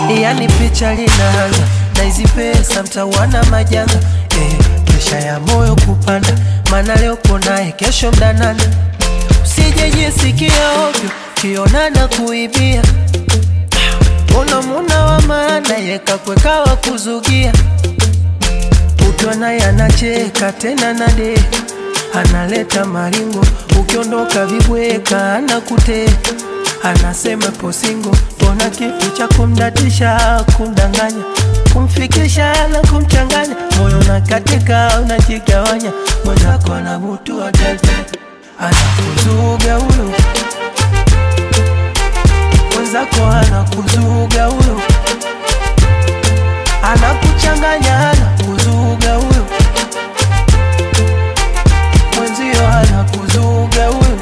yani picha linaanza na hizi pesa mtawana majanga eh, presha ya moyo kupanda, maana leo uko naye, kesho mdanana. Usijejisikia ovyo kionana kuibia, una muna wa maana yekakwekawa kuzugia, ukiwa naye anacheka tena nade analeta maringo, ukiondoka vibweka anakute anasema posingo, mbona kitu cha kumdatisha kumdanganya kumfikisha na kumchanganya moyo na katika unajigawanya, mwenzako anabutua tete anakuzuga huyo mwenzako anakuzuga huyo anakuchanganya anakuzuga huyo mwenzio anakuzuga huyo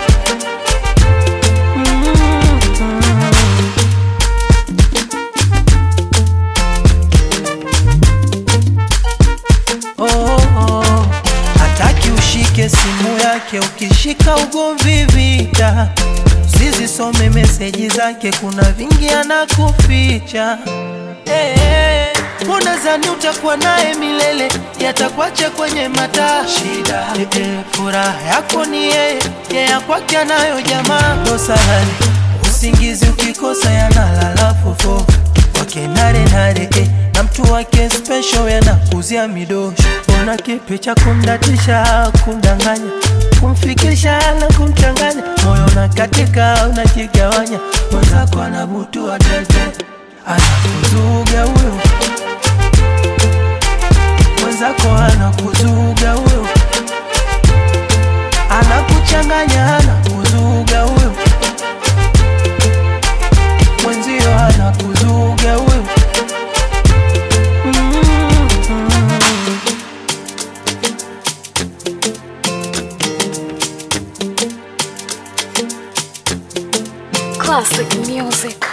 oh, oh. Hataki ushike simu yake, ukishika ugomvi vita. Usizisome meseji zake, kuna vingi anakuficha. Hey, hey. Unadhani utakuwa naye milele, yatakwacha kwenye mataa shida. Hey, hey. Furaha yako ni yeye, yeye kwake anayo jamaa. Dosahani usingizi ukikosa, yanalala fofo wake nare nare eh, na mtu wake special yanakuzia midosho. Ona kipi cha kumdatisha, kumdanganya, kumfikisha na kumchanganya, moyo na katika unajigawanya, mwenzako anabutua tete, anakuzuga huyo mwenzako anakuzuga huyo, anakuchanganya, anakuzuga huyo mwenzio anakuzuga huyo. Classic music.